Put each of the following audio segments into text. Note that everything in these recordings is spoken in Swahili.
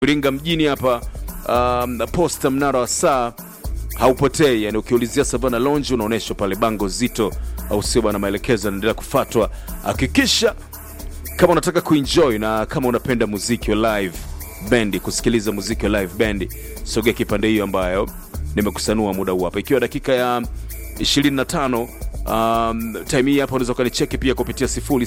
Iringa mjini hapa um, posta mnara wa saa haupotei, yani ukiulizia Savana Lounge unaonyeshwa pale bango zito, au sio bwana? Maelekezo yanaendelea kufuatwa. Hakikisha kama unataka kuenjoy na kama unapenda muziki wa live bendi, kusikiliza muziki wa live bendi, sogea kipande hiyo ambayo nimekusanua muda huu hapa, ikiwa dakika ya 25 Um, time hii hapa unaweza ukanicheki pia kupitia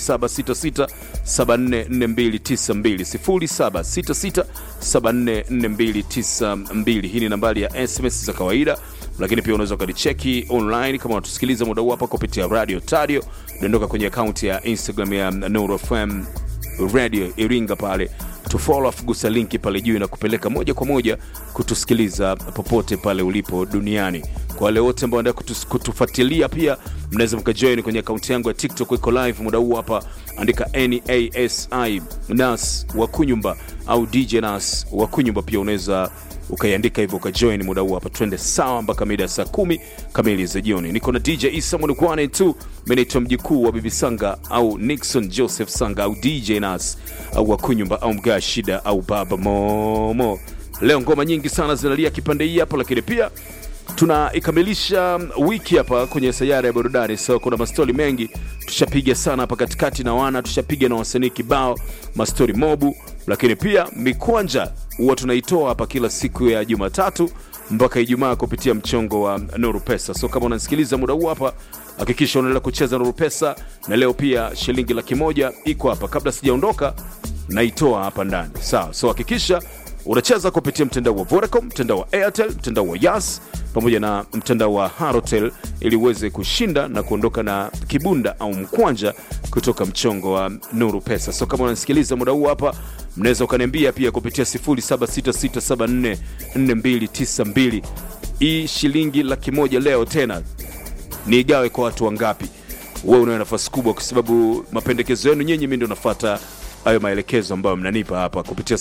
0766744292 0766744292. Hii ni nambari ya SMS za kawaida, lakini pia unaweza ukanicheki online kama unatusikiliza muda huu hapa kupitia radio tadio, dondoka kwenye akaunti ya Instagram ya Nuru FM radio Iringa pale tufollow, afu gusa linki pale juu na kupeleka moja kwa moja kutusikiliza popote pale ulipo duniani. Kwa wale wote ambao wanataka kutu, kutufuatilia pia mnaweza mkajoin kwenye akaunti yangu ya TikTok, iko live muda huu hapa, andika nasi nas wa kunyumba au DJ nas wa kunyumba, pia unaweza ukaiandika hivyo ukajoin muda huu hapa, twende sawa mpaka mida ya saa kumi kamili za jioni. Niko na DJ Isa Mwanukwane tu, mimi naitwa mjukuu wa Bibi Sanga au Nixon Joseph Sanga au DJ Nas au wakunyumba au mgaa shida au baba Momo. Leo ngoma nyingi sana zinalia kipande hii hapa, lakini pia tunaikamilisha wiki hapa kwenye sayara ya burudani. So kuna mastori mengi tushapiga sana hapa katikati na wana tushapiga na wasanii kibao, mastori mobu, lakini pia mikwanja huwa tunaitoa hapa kila siku ya Jumatatu mpaka Ijumaa kupitia mchongo wa Nuru Pesa. So kama unasikiliza muda huu hapa, hakikisha unaendelea kucheza Nuru Pesa, na leo pia shilingi laki moja iko hapa. Kabla sijaondoka, naitoa hapa ndani, sawa? So hakikisha unacheza kupitia mtandao wa Vodacom, mtandao wa Airtel, mtandao wa Yas pamoja na mtandao wa Halotel ili uweze kushinda na kuondoka na kibunda au mkwanja kutoka mchongo wa Nuru Pesa. So kama unasikiliza muda huu hapa, mnaweza ukaniambia pia kupitia 0766744292 hii shilingi laki moja leo tena niigawe kwa watu wangapi? Wewe unayo nafasi kubwa, kwa sababu mapendekezo yenu nyinyi, mimi ndio nafuata hayo maelekezo ambayo mnanipa hapa kupitia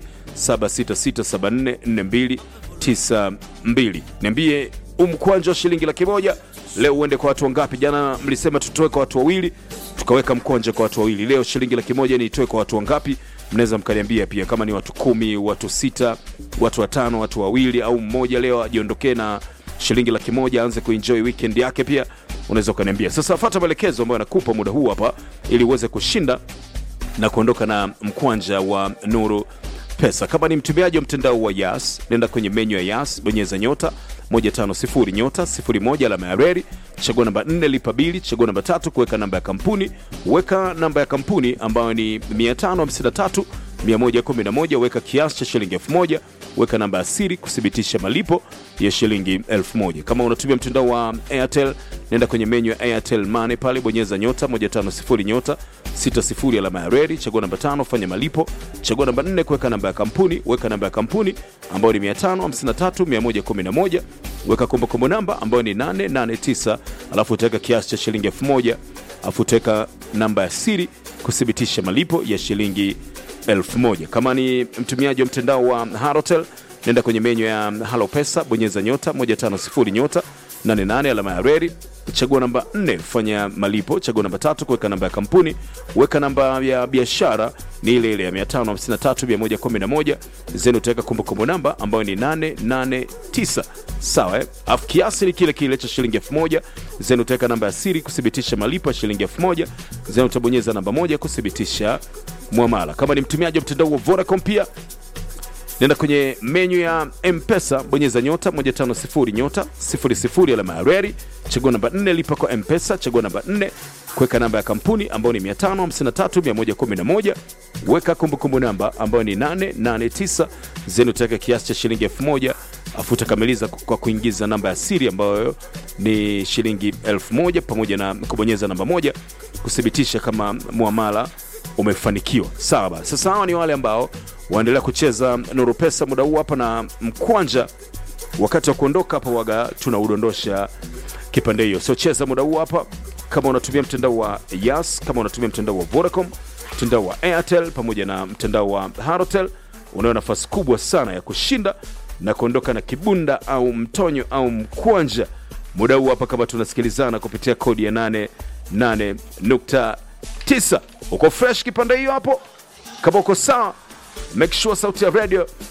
0766744292. Niambie umkwanja wa shilingi laki moja leo uende kwa watu wangapi? Jana mlisema tutoe kwa watu wawili, tukaweka mkwanja kwa watu wawili. Leo shilingi laki moja niitoe kwa watu wangapi? Mnaweza mkaniambia pia, kama ni watu kumi, watu sita, watu watano, watu wawili au mmoja, leo ajiondokee na shilingi laki moja aanze kuenjoy weekend yake. Pia unaweza ukaniambia. Sasa fuata maelekezo ambayo nakupa muda huu hapa, ili uweze kushinda na kuondoka na mkwanja wa Nuru Pesa. Kama ni mtumiaji wa mtandao wa Yas, nenda kwenye menyu ya Yas, bonyeza nyota 150 nyota 01 alama ya reli, chagua namba 4 lipa bili, chagua namba tatu kuweka namba ya kampuni, weka namba ya kampuni ambayo ni 553 111, weka kiasi cha shilingi 1000, weka namba ya siri kuthibitisha malipo ya shilingi 1000. Kama unatumia mtandao wa Airtel, nenda kwenye menyu ya Airtel Money pale, bonyeza nyota 150 nyota 60 alama ya reli, chagua namba tano, fanya malipo, chagua namba 4 kuweka namba ya kampuni, weka namba ya kampuni ambayo ni 553 111, weka kumbukumbu namba ambayo ni 889, alafu utaweka kiasi cha shilingi 1000, alafu utaweka namba ya siri kuthibitisha malipo ya shilingi 1000. Kama ni mtumiaji wa mtandao wa Halotel, nenda kwenye menyu ya Halo Pesa, bonyeza nyota 150 nyota 88 alama ya reli, chagua namba 4 fanya malipo, chagua namba tatu kuweka namba ya kampuni, weka namba ya biashara ni ile ile ya 553 111, zenu utaweka kumbukumbu namba ambayo ni 889 sawa eh? Afu kiasi ni kile kile cha shilingi 1000, zenu utaweka namba ya siri kuthibitisha malipo ya shilingi 1000, zenu utabonyeza namba moja kuthibitisha mwamala. Kama ni mtumiaji wa mtandao wa Vodacom pia nenda kwenye menyu ya mpesa bonyeza nyota 150 nyota 00 alama ya reli chagua namba 4 lipa kwa mpesa chagua namba 4 kuweka namba ya kampuni ambayo ni 553111 weka kumbukumbu namba ambayo ni 889 zenu utaweka kiasi cha shilingi 1000 afu utakamiliza kwa kuingiza namba ya siri ambayo ni shilingi 1000 pamoja na kubonyeza namba moja kuthibitisha kama muamala umefanikiwa sawa basi sasa hawa ni wale ambao waendelea kucheza nuru pesa muda huu hapa na mkwanja wakati wa kuondoka hapa waga tunaudondosha kipande hiyo so cheza muda huu hapa kama unatumia mtandao wa yas kama unatumia mtandao wa vodacom mtandao wa airtel pamoja na mtandao wa harotel unayo nafasi kubwa sana ya kushinda na kuondoka na kibunda au mtonyo au mkwanja muda huu hapa kama tunasikilizana kupitia kodi ya 88.9 uko fresh kipande hiyo hapo kama uko sawa make sure sauti ya radio